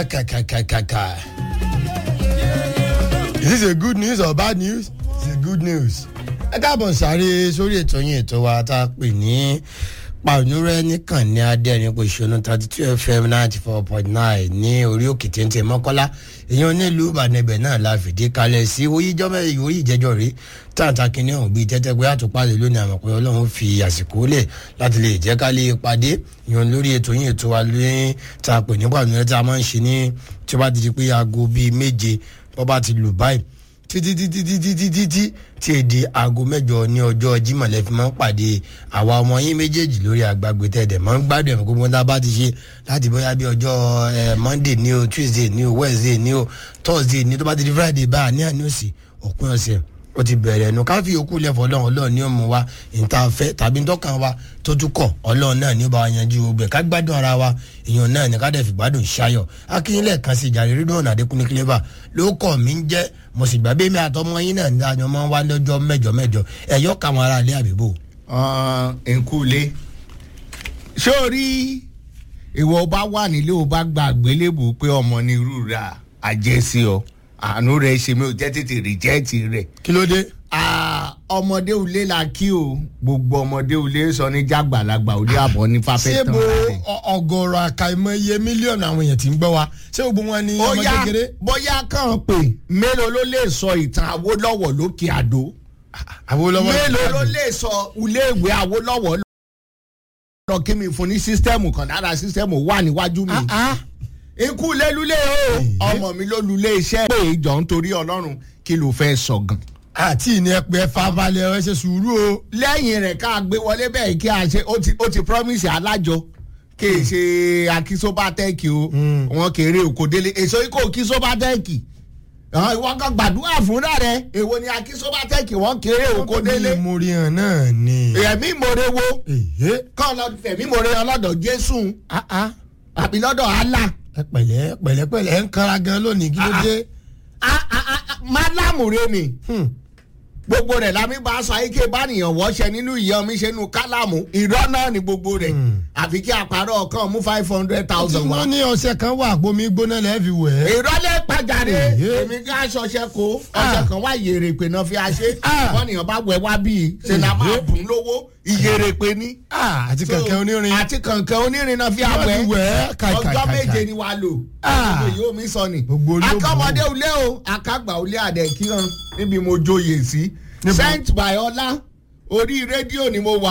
kàkàkàkàkà. Is this a good news or bad news? It's a good news. ẹ káàbọ̀ sáré sórí ètò yín ètò wa tá a pè ní pàrọ̀nùrẹ́ nìkan ní adẹ́rìn kò ṣonú thirty two fm ninety four point nine ní orí òkè téńté mọ́kọ́lá èèyàn nílùú ìbàdàn ibẹ̀ náà la fìdí kalẹ̀ sí oyíjọ́ mẹ́rin orí ìjẹ́jọ́ rí tàǹtà kìíní ọ̀hún bíi tẹ́tẹ́ pé àtúpalẹ̀ lónìí àmọ̀ pé ọlọ́run fi àsìkò lẹ̀ láti lè jẹ́ ká lè pàdé èèyàn lórí ètò yín ètò wa lóyún tá a pè ní pàrọ̀nùrẹ́ tá a máa ń ṣe ní tí ó bá ti di pé aago bíi méje bọ́ bá ti lù báyìí títí títí títí títí tí tí èdè aago mẹ́jọ ní ọjọ́ Jímọ̀ lẹ fi máa ń pàdé àwa ọmọ yín méjèèjì lórí àgbàgbé tẹ̀dẹ̀ máa ń gbádùn ẹ̀mọ́ gbogbo tá a bá ti ṣe láti bóyá bí ọjọ́ ẹ Monday ní o Tuesday ní o Wednesday ní o Thursday ní tó bá ti di Friday báyà ní àná òsì òpin ọ̀sẹ̀ ó ti bẹ̀rẹ̀ ẹnu ká fi òkú lẹ́fọ̀ ọlọ́run ọlọ́run ní òmù wa ìta fẹ́ tàbí ntọ́kàn wa tó tún kọ̀ ọlọ́run náà ní ó bá wa yanjú ogbẹ̀ ká gbádùn ara wa èèyàn náà ní ká dẹ̀ fi gbádùn ṣayọ̀ akínyìnlẹ̀ kan sí ìjà rírí náà nàdékúnní kílébà ló kọ̀ mí ń jẹ́ mo sì gbà bẹ́ẹ̀ mi àtọmọ yín náà ní àjọ máa ń wá lọ́jọ́ mẹ́jọ mẹ́jọ ẹ̀yọ́ kàwọn ará ilé àbíbò. nkúlé ṣé o rí ìwọ bá wà nílé o bá gba àgbélébù pé ọmọ ní irú ra àjẹsí ọ àánú rẹ ṣe mi ò jẹ́ tètè rìjẹ́ẹ̀tì rẹ̀ kí ló dé. Ah, ọmọdé ulé la kí o gbogbo ọmọdé ulé sọ ní jágbàlagbà ulé àbọ̀ ní fáfẹ́ ṣé tán bo rẹ̀. ọ̀gọ̀rọ̀ àkàìmọye mílíọ̀nù àwọn èèyàn tí ń gbọ́ wa ṣé gbogbo wọn ni ọmọ bóyá kékeré. bóyá kàn pé mélòó ló lè sọ ìtàn Awólọ́wọ̀ lókè àdó Awólọ́wọ́ mélòó ló lè sọ ilé ìwé Awólọ́wọ̀ lọ kí mi fún ní sísítẹ́ẹ̀mù kan lára sísítẹ́ẹ̀mù wà níwájú mi. Ah, ah. ikú lélulẹ̀ o ọmọ mi ló lulẹ̀ iṣẹ́ pé ìjọ nítorí Ọlọ́run kí ló fẹ́ sọ gan. àti ìní ẹpẹ ẹfà balẹ̀ ẹ ṣe sùúrù o. lẹ́yìn rẹ̀ ká gbé wọlé bẹ́ẹ̀ kí a ṣe ó ti ó ti promise alájọ kì í ṣe akísóbátẹ́ẹ̀kì o wọn kéré òkòdélé èso ikọ̀ kísóbátẹ́ẹ̀kì ìwọ kan gbàdúrà fúnra rẹ èwo ni akísóbátẹ́ẹ̀kì wọn kéré òkòdélé mo rí hàn náà ni. ẹ̀mí ìmoore wo èyí. kọ́ lọ fẹ̀mí ìmoore ọlọ́dọ̀ Jésù Ah, ah. àbí lọ́dọ̀ Allah ẹ pẹ̀lẹ́ pẹ̀lẹ́pẹ̀lẹ́ ẹ ń kanra gan lónìí kí ló dé. Ah, ah, ah, ah, málámùre ni. Hmm. gbogbo rẹ̀ la mi bá sọ ayíké bánìyàn wọ́ṣẹ nínú ìyá mi ṣe nu kálámù irọ́ náà ni gbogbo rẹ̀ àfi kí àpárọ̀ kan mú five hundred thousand wá. wọ́n ní ọṣẹ kan wà gbomi gbóná lẹ́ẹ̀ fi wẹ̀ ẹ́. irọ́ lè pàjáde Èyí. èmi ká ṣọṣẹ kó ọṣẹ kan wá ìyèrè pé náà fi àṣẹ Ah. bọ́nìyàn bá wẹ̀ wá bíi ṣe la máa Èyí. bùn lówó ìyèrè pé ní. Ah, àti kẹ̀kẹ́ onírin. àti kànkẹ́ onírin náà fi Wọ́n àwẹ̀ ti wẹ̀ ẹ́ kàìkàìkàì. ọjọ́ méje ni wàá lò Ah. gbogbo yìí ó mi sọ ni Gbogbo olóògùn. akọ́mọdé ulé o akágbà ulé àdẹ̀kíran níbi mo joyè sí Níbo? sent by ọlá orí rédíò ni mo wà